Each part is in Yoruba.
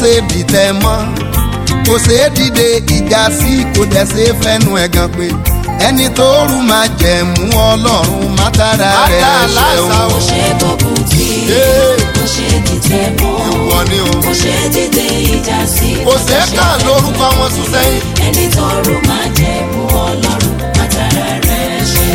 ṣe dìtẹ̀ mọ́ kò ṣeé dìde ìjà sí kò dẹ̀ ṣe fẹ́nu ẹ̀gàn pé ẹni tó rú máa jẹ̀mú ọlọ́run mátara rẹ̀ ṣeun. Kò ṣe gbógun tì í, Ee. kò ṣe dìtẹ̀ mọ́. ìwọ ni o. Kò ṣe dìde ìjà sí. kò ṣeé kà lórúkọ wọn sùn sẹ́yìn. Ẹni tó rú máa jẹ mú ọlọ́run látara rẹ̀ ṣe.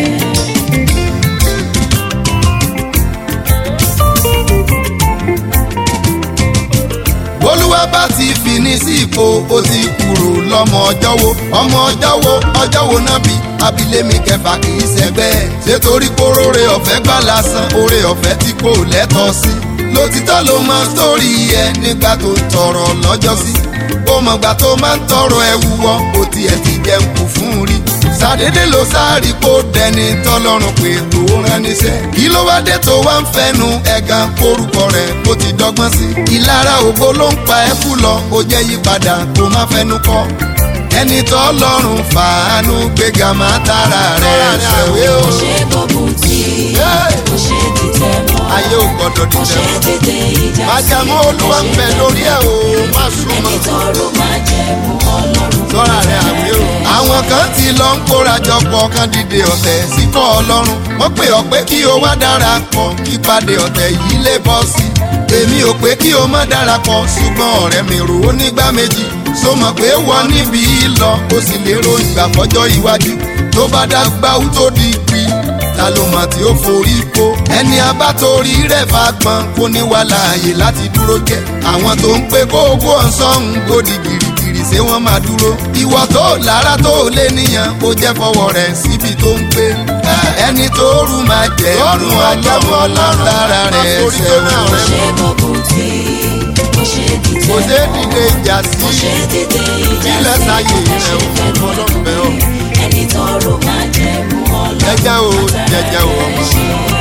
olúwa bá ti fi ní sí ipò ó ti kúrò lọ́mọ ọjọ́ wo ọmọ ọjọ́ wo ọjọ́ wo náà bí abilémi kẹfà kì í ṣẹgbẹ́ ẹ̀ ṣé torí kó róore ọ̀fẹ́ gbà lásán oore ọ̀fẹ́ tí kò lẹ́tọ̀ọ́ sí lótìtọ́ ló máa ń sórí ẹ nígbà tó tọrọ lọ́jọ́ sí ó mọ̀gbà tó máa ń tọrọ ẹ wúwọ́ ó tiẹ̀ ti jẹun kù fún un rí sàdédé ló sáàrí kó dẹni tọlọ́run pé tó rán níṣẹ́ kí ló wá dé tó wá ń fẹnu ẹ̀gàn kórúkọ rẹ̀ kó ti dọ́gbọ́n sí ìlara ògo ló ń pa ẹ́ kú lọ ó jẹ́ yípadà kó má fẹnu kọ́ ẹni tọ́lọ́run fàánú gbéga má tara rẹ̀ ṣẹ̀wé o. Kò ṣe gbógun tì í, kò ṣe dìtẹ̀ mọ́. ayé ò gbọ́dọ̀ Kò ṣe dìde dìde ìjà sí. májàmú olúwa ń bẹ lórí ẹ̀ o má súnmọ́ Ẹni tó rú máa jẹ mú ọlọ́run sọ́ra rẹ̀ àwé o. àwọn kan ti lọ ń kórajọpọ̀ kan dìde ọ̀tẹ̀ síkọ̀ ọlọ́run wọ́n pè ọ́ pé kí o wá darapọ̀ kí pàdé ọ̀tẹ̀ yìí lè bọ́ sí i. èmi ò pé kí o má darapọ̀ ṣùgbọ́n ọ̀rẹ́ mi rò ó nígbà méjì so mọ̀ pé wọ́n níbi yìí lọ ó sì lérò ìgbà fọjọ́ iwájú tó bá dàgbà ó tó di pi ta ló mọ̀ tí ó forí kó ẹni abátorí rẹ̀ fagbọn kó ní wà láàyè láti dúró jẹ́ àwọn tó ń pé kó owó ọ̀sán ń gòdì gìrìgìrì ṣé wọ́n máa dúró ìwọ tó lára tó lé níyàn ó jẹ́ fọwọ́ rẹ̀ síbi tó ń gbé ẹni tó rú máa jẹ́ ọ̀run ọlọ́run lára rẹ̀ ṣẹ̀wọ̀n Kò ṣe gbógun tì í, kò ṣe dìtẹ̀ kò mọ́. dé dìde ìjà Kò ṣe sí dìde ìjà ilẹ̀ sí. sáyé Kò rẹ̀ ṣe ò fẹ́nu ọlọ́run bẹ̀ ọ́ ẹni tó rú máa jẹ mú ọlọ́run jẹ́jẹ́ o látara jẹ́jẹ́ o rẹ̀ ọmọ. ṣe.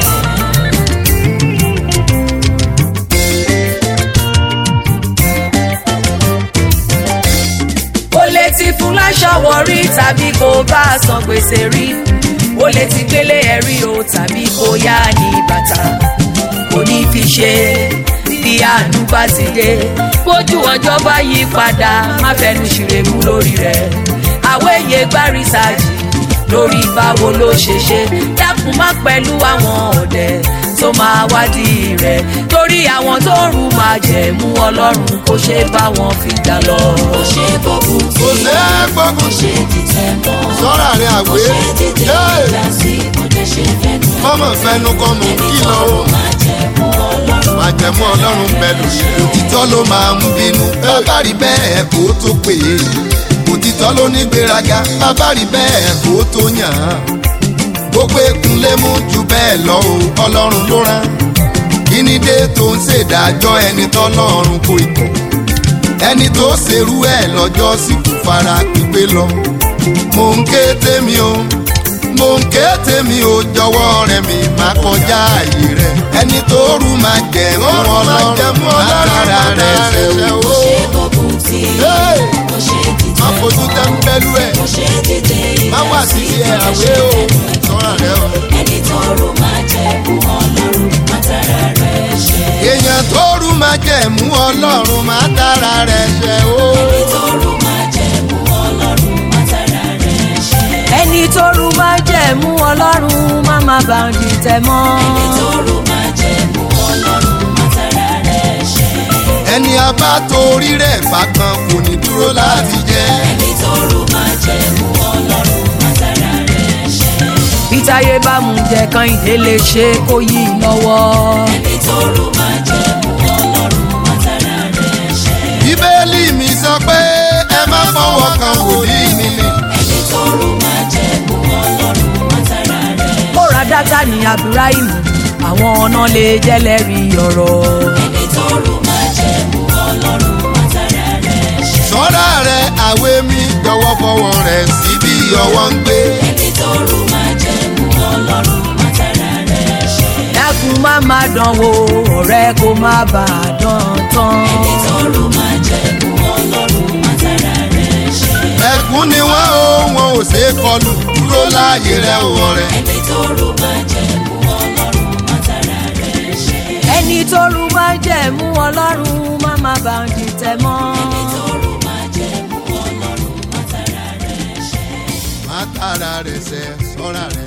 ó lè ti fún láṣọ wọrí tàbí kó bá a san gbèsè rí ó lè ti gbélé ẹ̀rí o tàbí kó yá ní bàtà kò ní fi ṣe bí àánú bá ti dé bójú ọjọ́ bá yí padà má fẹnu ṣìrèmú lórí rẹ̀ àwẹ̀yẹ gbá rìsáàjì lórí báwo ló ṣe ṣe dákun má pẹ̀lú àwọn ọ̀dẹ̀ tó máa wádìí rẹ̀ torí àwọn tó rù máa jẹ̀mú ọlọ́run kó ṣe bá wọn fìjà lọ. Kò ṣe gbógun tì kò í, ṣe é gbógun kò ṣe dìtẹ̀ mọ́. sọ́ra rẹ̀ Kò àwé ṣe dìde ìjà sí. Kò dẹ̀ ṣe fẹ́nu mọ́mọ́ fẹnu kọ́ mọ̀ ẹni kí tó lọ rú o. máa jẹ mú ọlọ́run májẹ̀mú ọlọ́run pẹ̀lú òtítọ́ ló máa ń bínú bàbá rí bẹ́ẹ̀ kó tó pè é òtítọ́ ló ní gbéraga bàbá rí bẹ́ẹ̀ kó tó yàn án gbogbo ekun lé mú ju bẹ́ẹ̀ lọ o ọlọ́run ló rán kíní dé tó ń ṣèdájọ́ ẹni tọ́lọ́run kò ikọ̀ ẹni tó ṣerú ẹ̀ lọ́jọ́ sì kú fara pípé lọ mò ń ké tèmi o mò ń ké tèmi o jọ̀wọ́ rẹ̀ mi má kọjá àyè rẹ̀ ẹni tó rú máa jẹ ọlọ́run látara rẹ̀ ṣe o. Kò ṣe gbógun tì í, Hey! kò ṣe má dìtẹ̀ fojú mọ́. tẹ́ńpẹ́lú ẹ̀ Kò ṣe dìde má ìjà wà sí sí. ẹ̀ Kò àwé dẹ̀ o ṣe fẹ́nu sọ́ra rẹ̀ o. ẹni tó rú máa jẹ mú ọlọ́run látara rẹ̀ ṣe. èèyàn tó rú máa jẹ mú ọlọ́run má dára rẹ̀ ṣe o. ẹni tó rú máa jẹ mú ọlọ́run látara rẹ̀ ṣe. ẹni tó rú máa jẹ̀mú ọlọ́run má má bá ń dìtẹ̀ mọ́. ẹni tó rú máa jẹ mú ọlọ́run látara rẹ̀ ṣe. ẹni abá torí rẹ̀ fagbọn kò ní dúró láti jẹ́. ẹni tó rú máa jẹ mú ọlọ́run látara rẹ̀ ṣe. bí táyé bá mú jẹ kan ìdílé ṣe kó yí i lọ́wọ́. ẹni tó rú máa jẹ mú ọlọ́run látara rẹ̀ ṣe. bíbélì mi sọ pé ẹ má fọwọ́ kan wòlíì mi ni. ẹni tó rú máa jẹ mú ọlọ́run látara rẹ̀ ó ra dátà ní abdulrahim àwọn ọ̀nà lè jẹ́lẹ̀rí ọ̀rọ̀. ẹni tó rú máa jẹ mú ọlọ́run látara rẹ̀ ṣe. sọ́ra rẹ̀ àwé mi jọ̀wọ́ fọwọ́ rẹ̀ síbi ọwọ́ ń gbé. ẹni tó rú máa jẹ mú ọlọ́run látara rẹ̀ ṣe. dákun má má dánwò ọ̀rẹ́ kó má bà á dán tán. ẹni tó rú máa jẹ mú ọlọ́run látara rẹ̀ ṣe. ẹkún ni wọ́n ó wọn ò ṣe é kọlù dúró láàyè rẹ̀ ò rẹ̀. ẹni tó rú máa jẹ mú ọlọ́run látara rẹ̀ ṣe. ẹni tó rú máa jẹ̀mú ọlọ́run má má bá ń dìtẹ̀ mọ́. ẹni tó rú máa jẹ mú ọlọ́run má tara rẹ̀ ṣe. má tara rẹ̀ sẹ́ sọ́ra rẹ̀